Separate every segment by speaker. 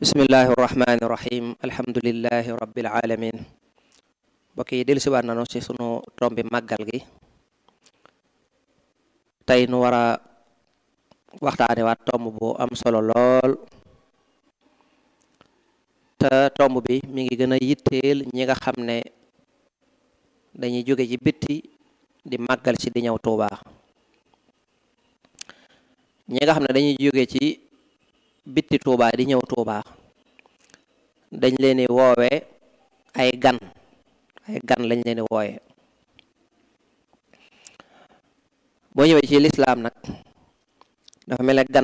Speaker 1: bismillahi irrahmani irrahim alhamdulilahi rabbil alamin mbokk yi dellu siwaat nanu ci sunu tombi màggal gi tey nu war a waxtaane waat tomb bu am solo lool te tomb bi mi ngi gën a yitteel ñi nga xam ne dañuy jóge ci bitti di màggal ci di ñëw Tuuba ñi nga xam ne dañuy jóge ci bitti Tuuba di ñëw Tuuba dañ leen di woowe ay gan ay gan lañ leen di woowe boo ñëwee ci lislaam nag dafa mel ne gan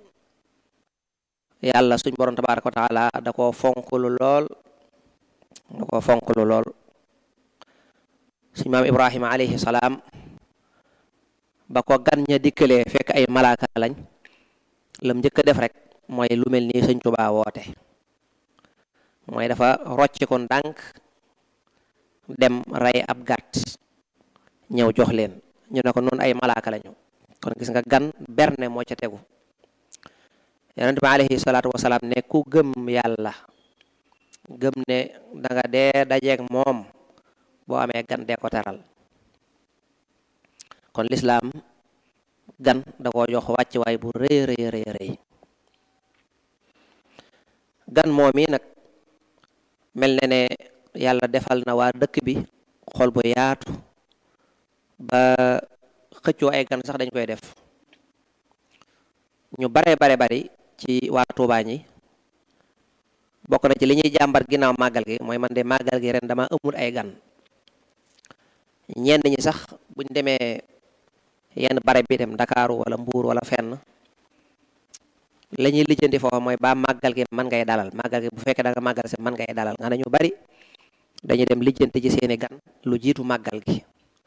Speaker 1: yàlla suñ borom tabaaraka wa taala da koo fonklu lool da koo fonklu lool suñ maam ibrahima alayhi salaam ba ko gan ña dikkalee fekk ay malaaka lañ lam njëkk a def rek mooy lu mel nii sëñ Tuubaa woote mooy dafa rocc ko ndànk dem rey ab gàtt ñëw jox leen ñu ne ko noonu ay malaaka lañu kon gis nga gan berne moo ca tegu yonent bi alayhi salaatu wasalaam ne ku gëm yàlla gëm ne danga dee dajeeg moom boo amee gan dee ko teral kon lislaam gan da koo jox wàcc waay bu rëy rëy rëy rëy gan moom yi nag mel ne ne yàlla defal na waa dëkk bi xol bu yaatu ba xëccoo ay gan sax dañ koy def ñu bare bare bari ci waa Tuubaa ñi bokk na ci li ñuy jàmbat ginnaaw màggal gi mooy man de màggal gi ren dama amul ay gan ñenn ñi sax buñ demee yenn bare bi dem Ndakaaru wala Mbuur wala fenn la ñuy lijjanti foofu mooy ba màggal gi man ngay dalal màggal gi bu fekkee da nga màggal si man ngay dalal nga ne ñu bari dañuy dem lijjanti ci seeni gan lu jiitu màggal gi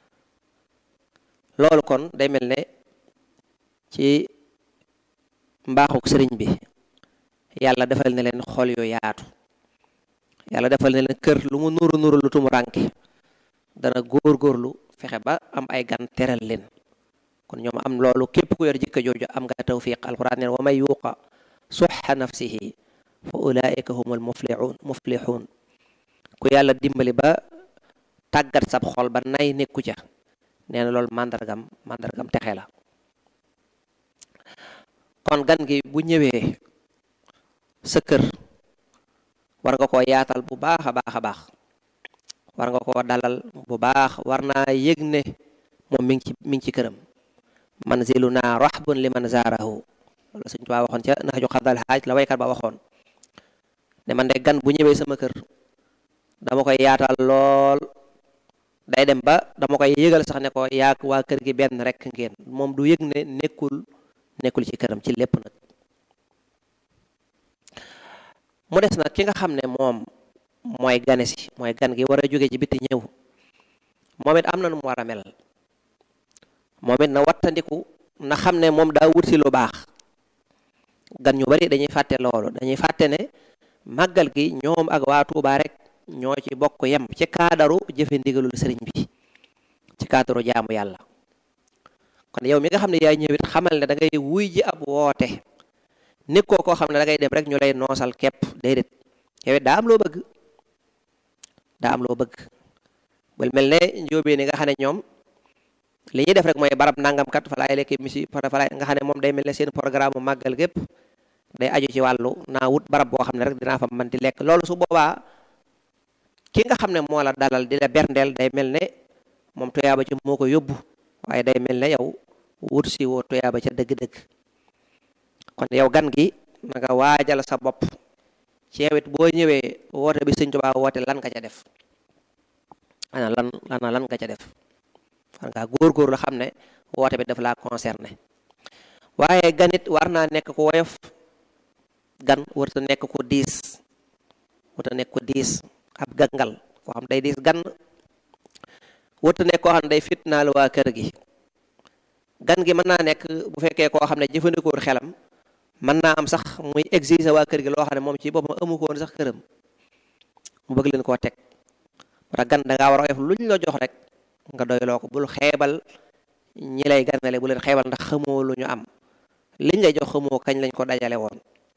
Speaker 1: loolu kon day mel ne ci mbaaxuk sëriñ bi yàlla defal na leen xol yu yaatu yàlla defal na leen kër lu mu nuru nuru lu tumu rànke dana góor-góorlu fexe ba am ay gan teral leen kon ñoom am loolu képp ku yor jikko jooju am nga tawfiq alquran neen wa may yuuqa suxa nafsihi fa ulaika humul muflixuun muflixuun ku yàlla dimbali ba tàggat sab xol ba nay nekku ca nee na loolu màndargam màndargam texe la kon gan gi bu ñëwee sa kër war nga koo yaatal bu baax a baax a baax war nga koo dalal bu baax war naa yëg ne moom mi ngi ci mi ngi ci këram manziluna rahbun liman zaarahu loolu Sëñ Tuubaa waxoon ca naxju xadal xaaj la waykat ba waxoon ne man de gan bu ñëwee sama kër dama koy yaatal lool day dem ba dama koy yëgal sax ne ko yaak waa kër gi benn rek ngeen moom du yëg ne nekkul nekkul ci këram ci lépp nag mu des nag ki nga xam ne moom mooy gane si mooy gan gi war a jóge ci bitti ñëw moom it am na nu mu war a mel moom it na wattandiku na xam ne moom daa wut si lu baax gan ñu bari dañuy fàtte loolu dañuy fàtte ne màggal gi ñoom ak waa Tuubaa rek ñoo ci bokk yem ci kaadaru jëfe ndigalul sëriñ bi ci kaadaru jaamu yàlla kon yow mi nga xam ne yaay ñëwit xamal ne da ngay wuy ji ab woote nekkoo koo xam ne da ngay dem rek ñu lay noosal képp déedéet yow it daa am loo bëgg daa am loo bëgg bul mel ne njóobee ni nga xam ne ñoom li ñuy def rek mooy barab nangam kat fa laay lekk misi fa laay nga xam ne moom day mel ne seen programme mu màggal gépp day aju ci wàllu naa wut barab boo xam ne rek dinaa fa mën di lekk loolu su boobaa ki nga xam ne moo la dalal di la berndeel day mel ne moom tuyaaba ci moo ko yóbbu waaye day mel ne yow wut si woo tuyaaba ca dëgg-dëgg kon yow gan gi na nga waajal sa bopp ci yow it boo ñëwee woote bi Sëñ Tuubaa woote lan nga ca def ana lan ana lan nga ca def war ngaa góor-góor la xam ne woote bi daf laa concerné waaye ganit war naa nekk ku woyof gan warta nekk ku diis warta nekk ku diis ab gangal koo xam day diis gan warta nekk koo xam ne day fitnaal waa kër gi gan gi mën naa nekk bu fekkee koo xam ne jëfandikoor xelam mën naa am sax muy exiger waa kër gi loo xam ne moom ci boppam amu ko woon sax këram mu bëgg leen koo teg wala gan da ngaa war a oyof luñ la jox rek nga doyloo ko bul xeebal ñi lay ganale bu leen xeebal ndax xamoo lu ñu am liñ lay jox xamoo kañ lañ ko dajale woon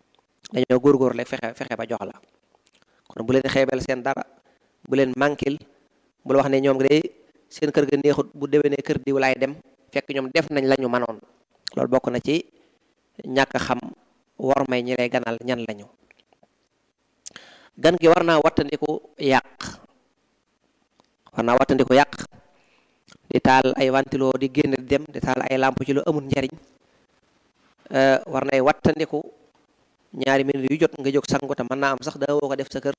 Speaker 1: dañoo góorgóor rek fexe fexe ba jox la kon bu leen xeebel seen dara bu leen mànkil bu la wax ne ñoom de seen kër ga neexut bu déwénee kër diw laay dem fekk ñoom def nañ la ñu manoon loolu bokk na ci ñàkk xam war may ñi lay ganal ñan lañu gan gi war naa wattandiku yàq war naa wattandiku yàq di taal ay ventilo di génn di dem di taal ay làmp ci lu amul njariñ war nay wattandiku ñaari minute yu jot nga jóg sangu te mën naa am sax daa woo ko def sa kër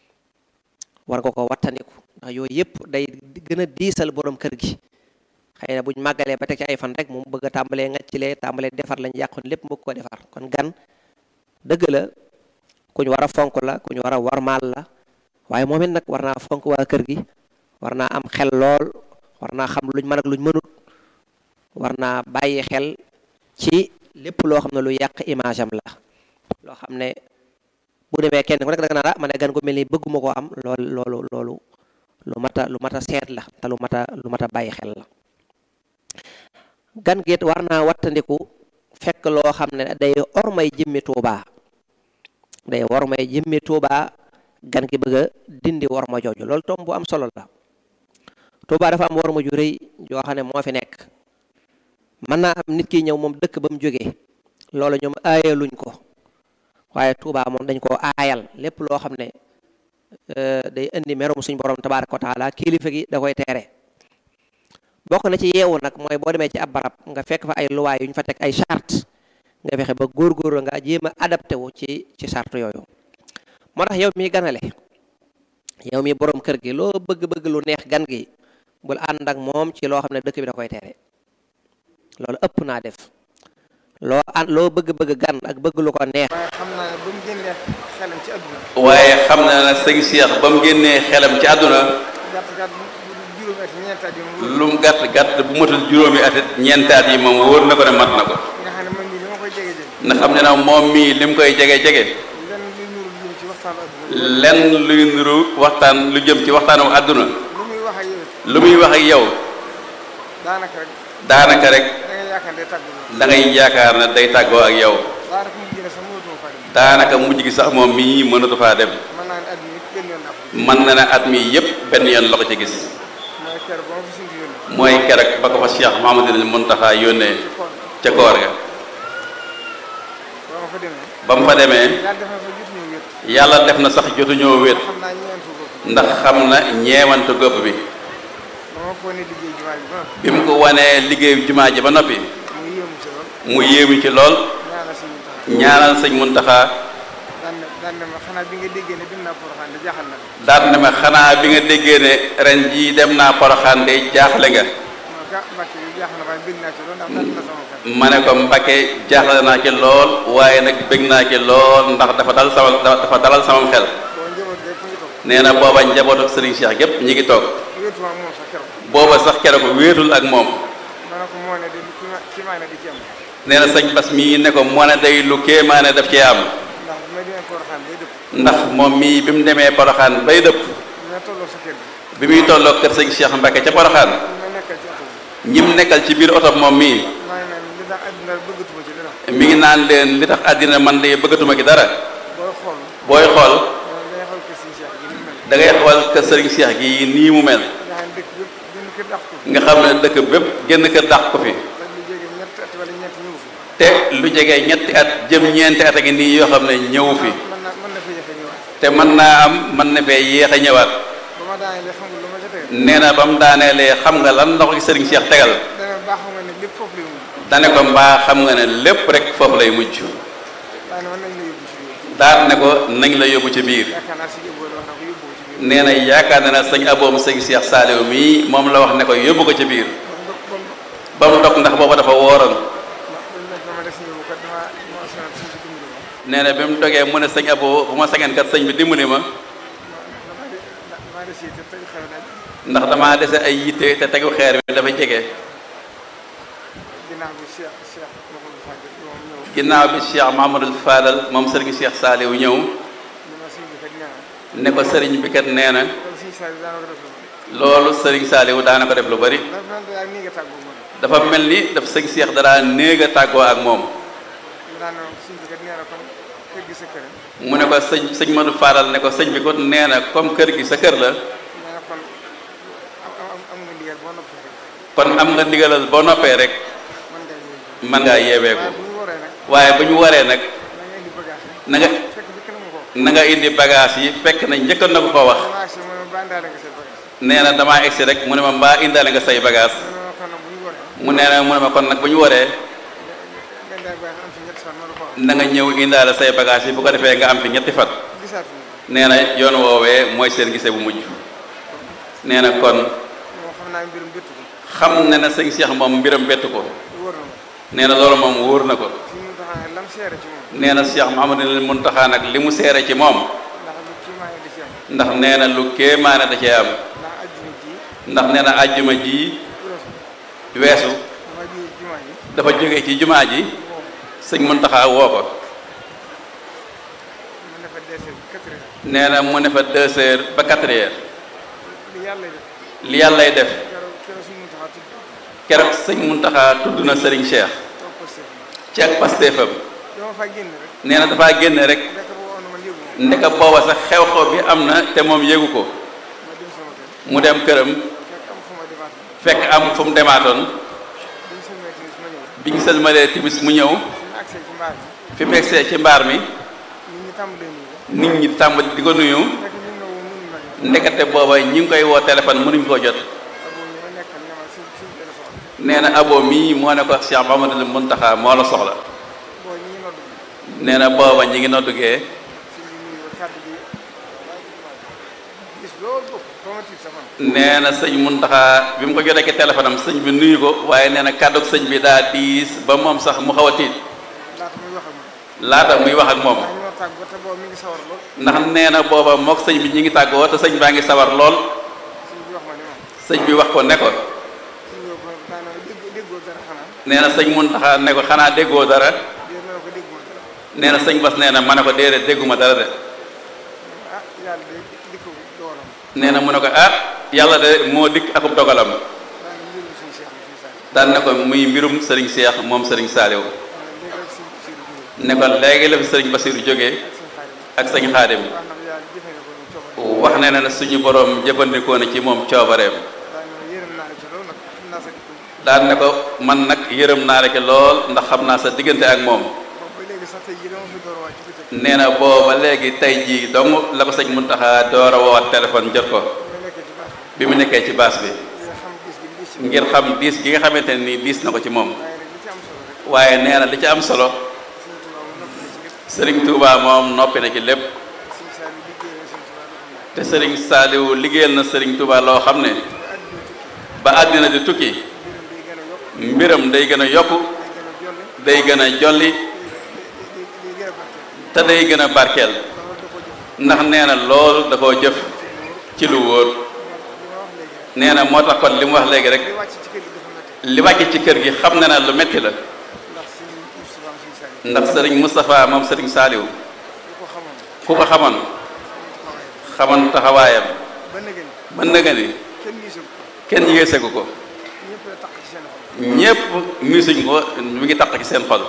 Speaker 1: war nga ko wattandiku ndax yooyu yëpp day gën a diisal borom kër gi xëy na buñ màggalee ba teg ci ay fan rek moom bëgg a tàmbalee ngaccilee tàmbalee defar lañ yàqoon lépp mu ko defar kon gan dëgg la kuñ war a fonk la kuñ war a warmaal la waaye moom it nag war naa fonk waa kër gi war naa am xel lool war naa xam luñ mën ak luñ mënut war naa bàyyi xel ci lépp loo xam ne lu yàq image am la loo xam ne bu demee kenn ku nekk danga naa ma ne gan gu mel ni bëgguma koo am loolu loolu loolu lu mat a lu mat a seet la te lu mat a lu mat a bàyyi xel la gan geet war naa wattandiku fekk loo xam ne day ormay jëmmi tuubaa day wormay jëmmi tuubaa gan gi bëgg a dindi worma jooju loolu tom bu am solo la tuubaa dafa am worma ju rëy joo xam ne moo fi nekk mën naa am nit ki ñëw moom dëkk ba mu jógee loolu ñoom aayaluñ ko waaye tuubaa moom dañ koo aayal lépp loo xam ne day indi merum suñ borom tabaaraka wa taala kilifa gi da koy teere bokk na ci yeewu nag mooy boo demee ci ab barab nga fekk fa ay luwaay yu ñu fa teg ay charte nga fexe ba góorgóorlu nga jéem a adapté wu ci ci charte yooyu moo tax yow mi ganale yow mi borom kër gi loo bëgg-bëgg lu neex gan gi bul ànd ak moom ci loo xam ne dëkk bi da koy tere loolu ëpp naa def loo ànd loo bëgg-bëgg gan ak bëgg lu ko neex
Speaker 2: waaye xam naa ne ba mu génnee xelam ci àdduna
Speaker 3: waaye xam na ne sëñ Cheikh ba mu génnee xelam ci àdduna
Speaker 2: gàtt gàtt juróomi at ñeenti at yi moom
Speaker 3: lu mu gàtt gàtt bu matul juróomi at it ñeentaat yi moom wóor na ko ne mat na ko
Speaker 2: nga xam ne man mii li ma koy jege jege
Speaker 3: nga xam ne nag moom mii li mu koy jege jege
Speaker 2: lenn li nuru jëm ci waxtaan àdduna
Speaker 3: lenn luy nuru waxtaan lu jëm ci waxtaanu àdduna
Speaker 2: lu muy wax ak yow it
Speaker 3: lu muy wax ak yow
Speaker 2: daanaka rek
Speaker 3: daanaka rek
Speaker 2: da ngay yaakaar ne tàggu
Speaker 3: da ngay yaakaar ne day tàggoo ak yow
Speaker 2: daanaka mu gën a sax mënatuma faa dem
Speaker 3: daanaka mujj gi sax moom mii mënatu faa dem
Speaker 2: mën naa ne àdduna it benn yoon naa ko
Speaker 3: mën na ne at mi yépp benn yoon la ko ci gis
Speaker 2: mooy kër ba ma fi suñu yónnee
Speaker 3: mooy keroog ba ko fa Cheikh Mouhamadoul Mountakha yónnee
Speaker 2: ci koor
Speaker 3: ca koor ga
Speaker 2: ba ma fa demee
Speaker 3: ba mu fa demee
Speaker 2: yàlla def na fa jotuñu wét
Speaker 3: yàlla def na sax jotuñoo wét
Speaker 2: xam naa ñeentu bopp
Speaker 3: ndax xam na ñeewantu gopp bi
Speaker 2: ba ma ko ne liggéey jumaa ji ba
Speaker 3: bi mu ko wanee liggéeyu jumaa ji ba noppi
Speaker 2: mu yéemu ci lool
Speaker 3: mu yéemu ci lool
Speaker 2: ñaanal suñu tax
Speaker 3: ñaanal sëñ Mountakha
Speaker 2: daan ne daan ne ma xanaa bi nga déggee ne dem naa Porokhane de jaaxal na la
Speaker 3: daal ne ma xanaa bi nga déggee ne ren jii dem naa Poroxaan de jaaxle nga
Speaker 2: ma ga Mbàkke yi jaaxal na waaye bëgg naa ci lool ndax dal na sama xel
Speaker 3: ma ne ko Mbacke jaaxle naa ci lool waaye nag bëgg naa ci lool ndax dafa dal sama dafa dalal samam xel
Speaker 2: boo njaboot rek mu ngi toog
Speaker 3: nee na booba njabootu Serigne Cheikh gépp ñi ngi toog
Speaker 2: wéetuma ak moom sax keroog
Speaker 3: booba sax keroog wéetul ak moom
Speaker 2: ma ne ko moo ne de lu ki ma ki maa ne di ci am
Speaker 3: nee na sëñ Bas mii ne ko moo ne day lu kéemaane daf cee am
Speaker 2: ndax bu may demee Porokhane day dëpp
Speaker 3: ndax moom mii bi mu demee Poroxaan bay dëpp
Speaker 2: bu may tolloo sa kër gi
Speaker 3: bi muy tolloo kër sëñ Cheikh Mbacke ca Poroxaan
Speaker 2: bu may nekkal ci oto bi
Speaker 3: ñim nekkal ci biir oto moom mii
Speaker 2: maa ngi naan li tax àddina bëggatuma ci dara
Speaker 3: mi ngi naan leen li tax àddina man de bëggatuma ki dara
Speaker 2: booy xool
Speaker 3: booy xool
Speaker 2: day xool ko si Cheikh gi ni mu mel
Speaker 3: da ngay xool kër sëriñ Cheikh gi nii mu mel
Speaker 2: nga xam ne dëkk bépp gën kër dàq ko
Speaker 3: nga xam ne dëkk bépp génn kër dàq ko fi
Speaker 2: te lu jóge ñetti at wala ñeenti ñëw fi
Speaker 3: te lu jege ñetti at jëm ñeenti at a ngi nii yoo xam ne ñëwu fi
Speaker 2: mën na mën na fa jafe ñëwaat
Speaker 3: te mën naa am mën na fee yéex a ñëwaat
Speaker 2: ba ma daanee xam nga lu ma ca tegal
Speaker 3: nee na ba mu daaneelee xam nga lan la ko ci sëriñ Cheikh tegal
Speaker 2: dana baax xam nga ne lépp foofu lay mujj
Speaker 3: dane ko mbaa xam nga ne lépp rek foofu lay mujj
Speaker 2: daane mën nañ la yóbbu ci biir
Speaker 3: daal ne ko nañ la yóbbu ci biir
Speaker 2: yaakaar naa si yóbbu wax na ko yóbbu ko ci biir
Speaker 3: nee na yaakaar na ne sëñ aboom sëñ Cheikh Saliou mii moom la wax ne ko yóbbu ko ci biir
Speaker 2: ba mu
Speaker 3: ba mu dog ndax booba dafa wooroon
Speaker 2: ma def si yóbbu kat dama ma sonal suñ si dimbali ma
Speaker 3: nee na bi mu dogee mu ne sëñ abo bu ma sañoon kat sëñ bi dimbali ma
Speaker 2: dama de dama de si te tey xew daal
Speaker 3: ndax damaa dese ay yitte te tegu xeer bi dafa jege
Speaker 2: ginnaaw bi Cheikh Cheikh Mouhamadou Fadil moom ñëw
Speaker 3: ginnaaw bi Cheikh Mahamadul Fadal moom sëriñ Cheikh Saliou ñëw
Speaker 2: li ma suñ bi kat ñaan
Speaker 3: ne ko sëriñ bi kat nee na
Speaker 2: loolu suñu saa yi daana ko def lu bari
Speaker 3: loolu sëriñ Saliou daana ko def lu bari
Speaker 2: dafa mel daal nii nga tàggoo moom
Speaker 3: dafa mel ni daf sëñ Cheikh dara néeg a tàggoo ak moom
Speaker 2: mu daan ne suñ bi kat nee na kon kër gi sa kër
Speaker 3: mu ne ko sëñ sëñ Modou Fadal ne ko sëñ bi ko nee na comme kër gi sa kër la
Speaker 2: nee na kon am am am nga ndigal boo noppee rek
Speaker 3: kon am nga ndigalal boo noppee rek
Speaker 2: mën ngaa yéeg
Speaker 3: mën ngaa yeewee ko
Speaker 2: waaye bu ñu waree nag
Speaker 3: waaye bu ñu waree nag
Speaker 2: da nga indi bagage yi
Speaker 3: na nga
Speaker 2: fekk bi kenn mu ko
Speaker 3: na nga indi bagage yi fekk na njëkk na ko ko wax
Speaker 2: dama agsi mu ne ma bandaale nga say bagage
Speaker 3: nee na damaa egsi rek mu ne ma mbaa indaale nga say bagage
Speaker 2: mu ne ma kon nag bu ñu waree
Speaker 3: mu nee na mu ne ma kon nag bu ñu waree
Speaker 2: nga daal bagage am fi ñetti fan ma la ko wax
Speaker 3: na nga ñëw indaale say bagage yi bu ko defee nga am fi ñetti fan
Speaker 2: gisaat fi
Speaker 3: nee na yoon woowee mooy seen gisee bu mujj nee na kon
Speaker 2: moom xam naa mbirum bëtt ko
Speaker 3: xam na ne sëñ Cheikh moom mbiram bett ko
Speaker 2: wóor na ma
Speaker 3: nee na loolu moom wóor na ko
Speaker 2: fi mu taxaw lam seere ci moom
Speaker 3: nee na Cheikh Mouhamadul Mountakha nag li mu seere ci moom
Speaker 2: ndax lu kii maa ngi di ci am
Speaker 3: ndax nee na lu kéemaane da cee am
Speaker 2: ndax ajjuma ji
Speaker 3: ndax nee na àjjuma ji
Speaker 2: weesu
Speaker 3: weesu
Speaker 2: dama ji jumaa ji
Speaker 3: dafa jóge ci jumaa ji
Speaker 2: moom
Speaker 3: sëñ Mountakha woo ko
Speaker 2: mu ne fa deesee quatre heures
Speaker 3: nee na mu ne fa deux heures ba quatre heures
Speaker 2: li yàlla def
Speaker 3: li yàllay def
Speaker 2: keroog keroog suñu taxaw tudd
Speaker 3: keroog sëñ Mountakha tudd na Serigne Cheikh
Speaker 2: toog ko seet
Speaker 3: ci ak pastéefam
Speaker 2: dama fa génn rek
Speaker 3: nee na dafaa génne rek
Speaker 2: ndek bu woon man yëgu ma
Speaker 3: ndeka booba sax xew-xew bi am na te moom yégu ko
Speaker 2: ma dem sama kër
Speaker 3: mu dem këram
Speaker 2: fekk am fu ma demaat
Speaker 3: fekk am fu mu demaatoon
Speaker 2: bi ñu sëlmee timis ma ñëw
Speaker 3: bi ñu sëlmalee timis mu ñëw
Speaker 2: suñu accès ci mbaar mi
Speaker 3: fi mu egsee ci mbaar mi
Speaker 2: nit ñi tàmbalee nii
Speaker 3: nit ñi tàmbali di ko nuyu
Speaker 2: fekk ñu ne woo mënuñ ma ñëw
Speaker 3: ndekete booba ñi ngi koy woo téléphone mënuñ koo jot
Speaker 2: aboo ñu ma nekkal ne ma suñ suñ téléphone
Speaker 3: nee na abo mii moo ne ko Cheikh Mamadou Mountakha moo la soxla
Speaker 2: boo ñi ngi nodd
Speaker 3: nee na booba ñi ngi noddugee
Speaker 2: suñ bi nuyu kàddu gi gis loolu bopp ba ma tiit sa man
Speaker 3: nee na sëñ Mountakha bi mu ko jotee ci téléphone am sëñ bi nuyu ko waaye nee na kàddug sëñ bi daa diis ba moom sax mu xaw a tiit
Speaker 2: laata muy wax ak man
Speaker 3: laata muy wax ak moom
Speaker 2: ndax ñoo tàgg ba te boobu mi ngi sawar lool
Speaker 3: ndax nee na booba mook sëñ bi ñi ngi tàggoo te sëñ baa ngi sawar lool
Speaker 2: suñ bi wax ma ne ma
Speaker 3: sëñ bi wax ko ne ko
Speaker 2: suñ bi wax ma daanaka dégg déggoo dara xanaa
Speaker 3: nee na sëñ Mountakha ne ko xanaa déggoo dara
Speaker 2: dé ma ne ko dégguma dara
Speaker 3: nee na sëñ Bas nee na ma ne ko déedéet dégguma dara de
Speaker 2: ah yàlla de di ko doolam
Speaker 3: nee na mu ne ko ah yàlla de moo dikk akub dogalam
Speaker 2: daanaka mbirum suñu seex la suñu saa
Speaker 3: daan ne ko muy mbirum sëriñ Cheikh moom sëriñ Saliou
Speaker 2: léegi rek si si lu jógee
Speaker 3: ne ko léegi la fi sëriñ Basiru jógee
Speaker 2: ak suñu xarit
Speaker 3: ak sëñ Xaadim
Speaker 2: wax na yàlla jëfandikoo ñu coobare
Speaker 3: wax ne na suñu borom jëfandikoo na ci moom coobareem
Speaker 2: daanaka yërëm naa la ci loolu nag xam naa sa dikk
Speaker 3: daan ne ko man nag yërëm naa la ci lool ndax xam naa sa diggante ak moom
Speaker 2: boobu ba léegi sax tey jii dama fi door a wàcc ci bëccëg
Speaker 3: nee na booba léegi tey jii dong la ko sëñ Muntaxa door a woowaat téléphone jot ko
Speaker 2: bi ma nekkee ci baax
Speaker 3: bi mu nekkee ci baas bi
Speaker 2: nga xam gis gi gis ci
Speaker 3: ngir xam diis gi nga xamante ne nii diis na ko ci moom
Speaker 2: waaye nag li ci am solo rek
Speaker 3: waaye nee na li ci am solo
Speaker 2: suñu tubaab mu noppi na ci lépp
Speaker 3: sëriñ Touba moom noppi na ci lépp
Speaker 2: suñu saa yi liggéey na suñu tubaab loo xam ne
Speaker 3: te sëriñ Saaliwu liggéeyal na sëriñ Touba loo xam ne
Speaker 2: ba àdduna tukki
Speaker 3: ba àddina di tukki
Speaker 2: mbirum day gën a yokk
Speaker 3: mbiram day gën a yokku
Speaker 2: day gën a jolli
Speaker 3: day gën a jolli
Speaker 2: day day gën a barkeel
Speaker 3: te day gën a barkeel
Speaker 2: loolu da ko jëf
Speaker 3: ndax nee na loolu da koo jëf ci lu wóor
Speaker 2: li ma wax léegi rek
Speaker 3: nee na moo tax kon li mu wax léegi rek
Speaker 2: li wàcc ci kër gi dafa métti
Speaker 3: li wàcc ci kër gi xam na ne lu metti la
Speaker 2: ndax suñu Moustapha am suñu saa yi
Speaker 3: ndax sëriñ Moustapha moom sëriñ Saaliwu
Speaker 2: bu ko xamoon
Speaker 3: ku ko xamoon
Speaker 2: xawaay
Speaker 3: xamoon taxawaayam
Speaker 2: ba nëgë ni
Speaker 3: ba nëga ni
Speaker 2: kenn gisul ko
Speaker 3: kenn yéesegu ko
Speaker 2: ñëpp la taq ci seen xol
Speaker 3: ñépp misuñ ko mi ngi taq ci seen xol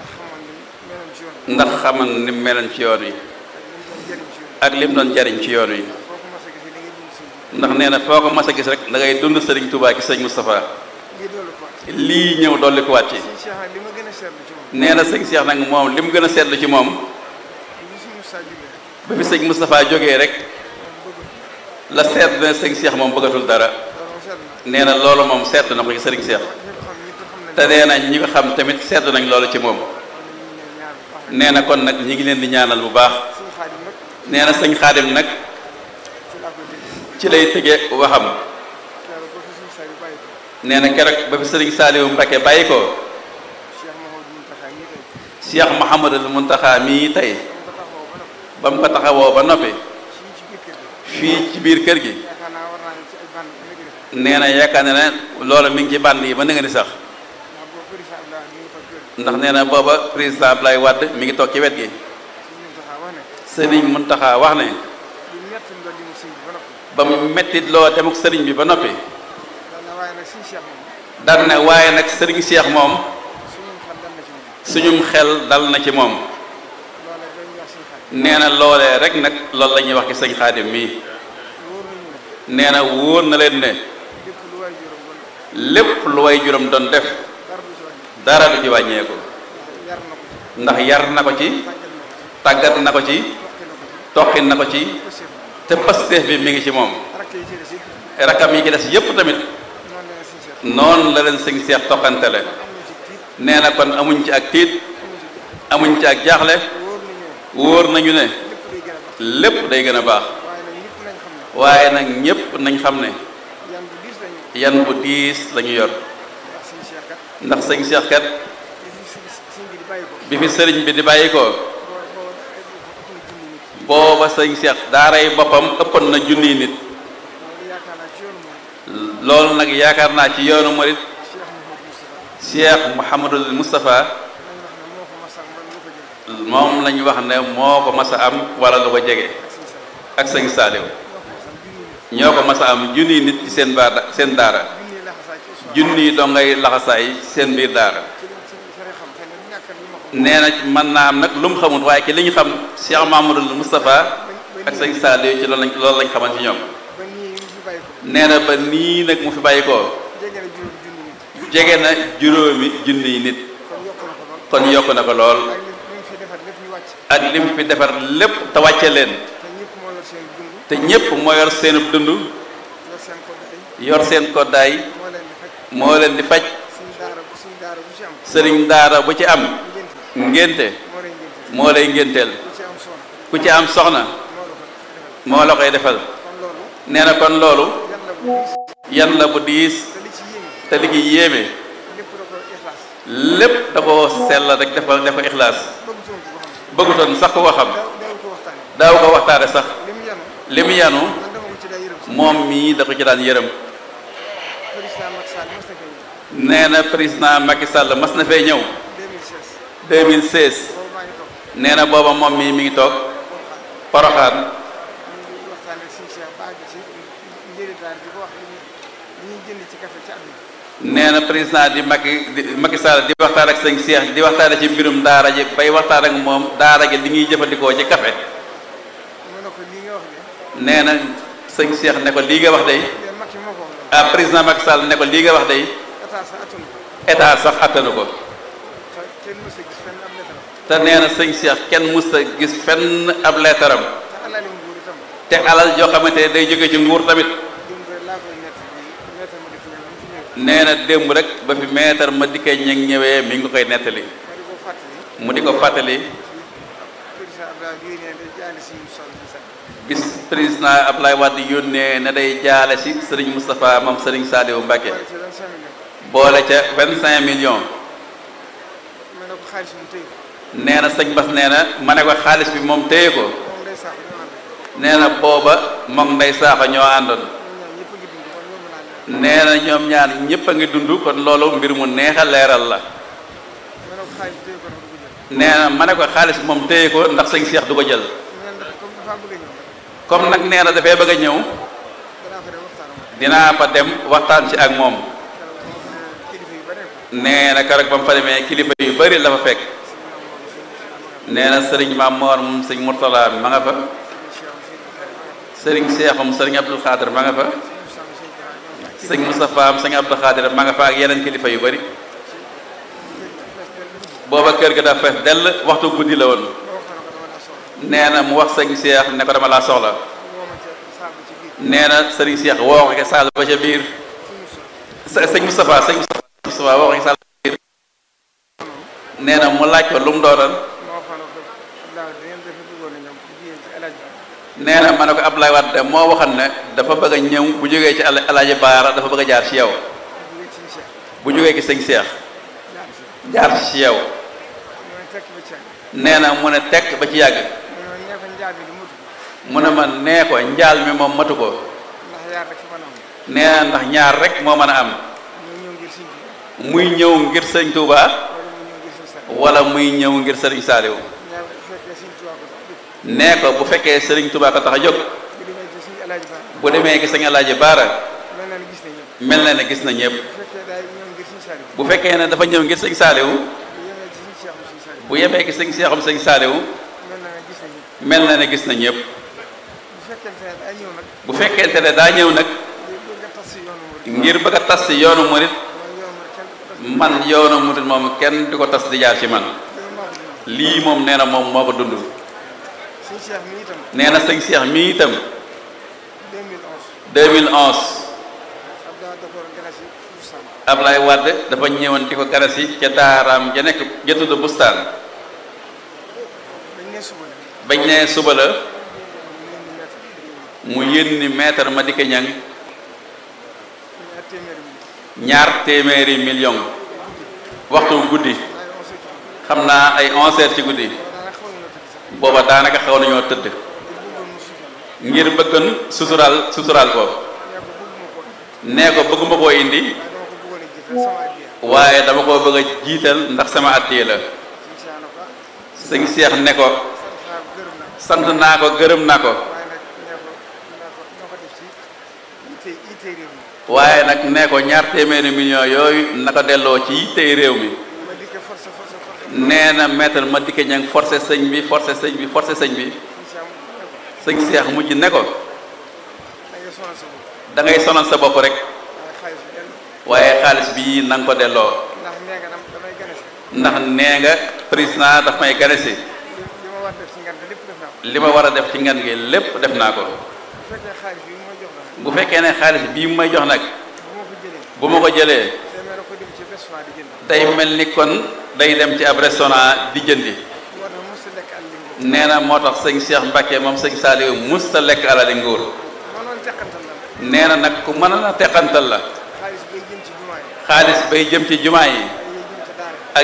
Speaker 2: ndax xamoon ni meloon ci yoon
Speaker 3: ndax xaman ni meloon ci yoon wi
Speaker 2: ak li mu doon jëriñ ci yoon
Speaker 3: ak lim doon jariñ ci yoon wi
Speaker 2: foo ko mas a gisee da ngay dund suñu
Speaker 3: ndax nee na foo ko mas a gis rek da ngay dund sëriñ Touba ci sëñ Moustapha
Speaker 2: lii doolu ko waat
Speaker 3: lii ñëw dolli ko waat ci
Speaker 2: suñu Cheikh nag li ma gën a seetlu ci moom
Speaker 3: nee na sëñ Cheikh nag moom li mu gën a seetlu ci moom
Speaker 2: li suñu Moussa jógee
Speaker 3: ba fi sëñ Moustapha jógee rek
Speaker 2: moom bëgg
Speaker 3: la seetlu ne sëñ Cheikh moom bëggatul dara
Speaker 2: loolu seetlu na
Speaker 3: nee na loolu moom seetlu na ko ci sëriñ Cheikh
Speaker 2: ñëpp xam ñëpp xam nañ
Speaker 3: te nee na ñi ko xam tamit seetlu nañ loolu ci moom
Speaker 2: ñu ne ñaar bu baax rek
Speaker 3: nee na kon nag ñi ngi leen di ñaanal bu baax
Speaker 2: suñu xaadim nag
Speaker 3: nee na sëñ Xaadim nag
Speaker 2: ci laa koy dégg
Speaker 3: ci lay tëgee waxam
Speaker 2: keroog ba fi suñu saa yu bàyyi ko
Speaker 3: nee na keroog ba fi sëriñ Saaliwu Mbakke bàyyi ko
Speaker 2: Cheikh Mouhamadou Mountakha ñii tey
Speaker 3: Cheikh Mouhamadul Muntaxa mii tey
Speaker 2: dama ko taxawoo ba noppi
Speaker 3: ba mu ko taxawoo ba noppi
Speaker 2: fii ci biir kër gi
Speaker 3: fii ci biir kër gi
Speaker 2: yaakaar naa war naa ne ci ay bànn ba léegi def
Speaker 3: nee na yaakaar na ne loolu mi ngi ci bànd yi ba nga ni sax
Speaker 2: ndax boobu président Abdoulaye mi ngi fa kër
Speaker 3: ndax nee na booba président Ablaye Wade mi ngi toog ci wet gi
Speaker 2: suñu Mountakha wax ne
Speaker 3: sëriñ Muntaxa wax ne
Speaker 2: lu ñett ndox li mu sëñ bi ba noppi
Speaker 3: ba mu mettit loo demuk sëriñ bi ba noppi
Speaker 2: daan na waaye nag suñu Cheikh moom
Speaker 3: daan ne waaye nag sëriñ Cheikh moom
Speaker 2: suñu xel dal na ci moom
Speaker 3: suñum xel dal na ci moom
Speaker 2: loola
Speaker 3: nee na loolee rek nag loolu la ñuy wax ci sëñ xaadim mii nee na wóor na leen ne lépp lu way juróom doon def dara du ci wàññeeku ndax yar na ko ci tàggat na ko ci toqin na ko ci te pasteef bi mi ngi ci moom rakam yi ci des yépp tamit noonu la leen sëñ seex toqantele nee na kon amuñ ci ak tiit amuñ ci ak jaaxle wóor nañu ne lépp day gën a baax waaye nag ñépp nañ xam ne yan bu diis lañu yor ndax sëñ seex kat bi fi sëriñ bi di bàyyi ko booba sëñ seex daaray boppam ëppoon na junniy nit loolu nag yaakaar naa ci yoonu murit Cheikh Mouhamadul Moustapha moom lañu wax ne moo ko mas a am wala lu ko jege ak sëñ Saaliw ñoo ko mas a am junniy nit ci seen baar seen daara junniy dongay laxasaay seen biir daara nee na mën naa am nag lu mu xamul waaye ci li ñu xam Cheikh Mouhamadul Moustapha ak sëñ Saaliw ci loolu lañ loolu lañ xaman ci ñoom nee na ba nii nag mu fi bàyyi ko jege na juróomi junniy nit kon yokk na ko lool ak lim fi defar lépp te wàcce leen te ñépp moo yor seenub dund yor seen koddaay moo leen di faj sëriñ daara bu ci am ngénte moo lay ngénteel ku ci am soxna moo la koy defal nee na kon loolu yan la bu diis te li ci yéeme lépp da ko sell rek def ko def ko ixlaas bëggutoon sax ko xam daaw ko waxtaane sax li mu yanu moom mii da ko ci daan yërëm nee na président Macky Sall mas na fee ñëw 2016 nee na booba moom mii mi ngi toog Poroxaan nee na président di Macky di Macky Sall di waxtaan ak sëñ Cheikh di waxtaane ci mbirum daara ji bay waxtaan ak moom daara ji li ñuy jëfandikoo ci café nee na sëñ Cheikh ne ko lii nga wax day ah président Macky Sall ne ko lii nga wax day état sax attanu ko te nee na sëñ Cheikh kenn mus a gis fenn ab leetaram te alal joo xamante ne day jóge ci nguur tamit nee na démb rek ba fi meetar ma dikkee ñeg ñëwee mi ngi koy nettali mu di ko fàttali bis président Ablaye Wade yónnee ne day jaale si sëriñ Moustapha moom sëriñ Saliou Mbacké boole ca vingt cinq millions nee na sëñ Bas nee na ma ne ko xaalis bi moom téye ko nee na booba moom nday saaxa ñoo àndoon nee na ñoom ñaar ñëpp a ngi dund kon loolu mbir mu neex a leeral la nee na ma ne ko xaalis moom téye ko ndax sëñ Cheikh du ko jël comme nag nee na dafay bëgg a ñëw dinaa fa dem waxtaan ci ak moom nee na keroog ba mu fa demee kilifa yu bari la fa fekk nee na sëriñ Maam Moor moom sëñ Mourtala ma nga fa sëriñ Cheikhoum sëriñ Abdul Xaadir ma nga fa sëñ Moustapha am sëñ Abdou Khadir ma nga fa ak yeneen kilifa yu bari booba kër ga dafa fees dell waxtu guddi la woon nee na mu wax sëñ Cheikh ne ko dama laa soxla nee na sëriñ Cheikh woo ko saal ba ca biir sëñ Moustapha sëñ Moustapha woo ko saal ba ca biir nee na mu laaj ko lu mu doonoon nee na ma ne ko Abdoulaye Wade moo waxoon ne dafa bëgg a ñëw bu jógee ci Alaaji Baara dafa bëgg a jaar ci yow bu jógee ci sëñ Cheikh jaar ci yow nee na mu ne tekk ba ci yàgg mu ne ma nee ko njaal mi moom matu ko nee na ndax ñaar rek moo mën a am muy ñëw ngir sëñ Touba wala muy ñëw ngir sëriñ Saliou nee ko bu fekkee sëriñ Touba ko tax a jóg bu demee gi sëñ Alaaji Baara mel na ne gis na ñëpp bu fekkee ne dafa ñëw ngir sëñ Saliou bu yemee gi sëñ Seexum sëñ Saliou
Speaker 2: gis na ñëpp
Speaker 3: mel na ne gis na ñëpp
Speaker 2: bu fekkente ne daa ñëw nag
Speaker 3: bu fekkente ne daa ñëw nag
Speaker 2: ngir bëgg a tas si yoonu murid
Speaker 3: ngir bëgg a tas ci yoonu murit
Speaker 2: mooy yoonu murid kenn du ko tas
Speaker 3: man yoonu murit moom kenn di ko tas di jaar ci man
Speaker 2: loolu maa ko dund
Speaker 3: lii moom nee na moom moo ko dund
Speaker 2: suñu cheikh mi itam
Speaker 3: nee na sëñ Cheikh mi itam
Speaker 2: 2011
Speaker 3: 2011
Speaker 2: Abdoulaye Dakar Ganasi Boustan
Speaker 3: Ablaye Wade dafa ñëwoon di ko garasi ca daaraam ja nekk ja tudd bustaan
Speaker 2: dañ ne suba la
Speaker 3: bañ ne suba la
Speaker 2: ñu leen di mettre
Speaker 3: mu yónni maître Madické Niang
Speaker 2: ñu at téeméeri mi
Speaker 3: ñaar téeméeri million waxtu guddi
Speaker 2: waaye on sait que
Speaker 3: xam naa ay 11 heures ci guddi
Speaker 2: daanaka xaw nañoo tëdd sax
Speaker 3: booba daanaka xaw nañoo tëdd
Speaker 2: ngir bëggoon mu suufal
Speaker 3: ngir bëggoon suturaal suturaal ko
Speaker 2: nee ko bëgguma ko indi
Speaker 3: nee ko bëgguma koo indi
Speaker 2: waaye dama ko bëggoon a jiital sama addiya
Speaker 3: waaye dama ko bëgg a jiital ndax sama addiya la
Speaker 2: suñu cheikh na ko
Speaker 3: sëñ Cheikh ne ko
Speaker 2: sant naa ko gërëm naa ko
Speaker 3: sant naa ko gërëm naa ko
Speaker 2: waaye nag nee ko naa ko def ci yitte yitte réew mi
Speaker 3: waaye nag nee ko ñaar téeméeri millions yooyu naka delloo ci yittey réew mi
Speaker 2: ma dikkee forcé forcé forcé
Speaker 3: nee na maître Madické Niang forcé sëñ bi forcé sëñ bi forcé sëñ bi
Speaker 2: suñu cheikh ne ko
Speaker 3: sëñ Cheikh mujj ne ko
Speaker 2: da ngay sonal sa bopp
Speaker 3: da ngay sonal sa bopp rek
Speaker 2: waaye xaalis bi
Speaker 3: waaye xaalis
Speaker 2: dellu
Speaker 3: bii na nga ko delloo
Speaker 2: ndax nee nga dam damay gane si
Speaker 3: ndax nee nga président daf may gane si
Speaker 2: li li ma war def ci ngan bi lépp def naa ko
Speaker 3: li ma war a def ci ngan gi lépp def naa ko
Speaker 2: bu fekkee xaalis bi mu ma jox la nag
Speaker 3: bu fekkee ne xaalis bii mu may jox nag
Speaker 2: bu ma ko jëlee
Speaker 3: bu ma ko jëlee
Speaker 2: demee na ko dem ci restaurant di jënd
Speaker 3: day mel ni kon day dem ci ab restaurant di jëndi
Speaker 2: moo tax mos a lekk àll bi
Speaker 3: nee na moo tax sëñ Cheikh Mbacke moom sëñ Saliou musta lekk alali nguur
Speaker 2: mënoon teqantal la
Speaker 3: nee na nag ku mën a teqantal la
Speaker 2: xaalis bay jëm ci jumaa yi
Speaker 3: xaalis bay jëm ci jumaa yi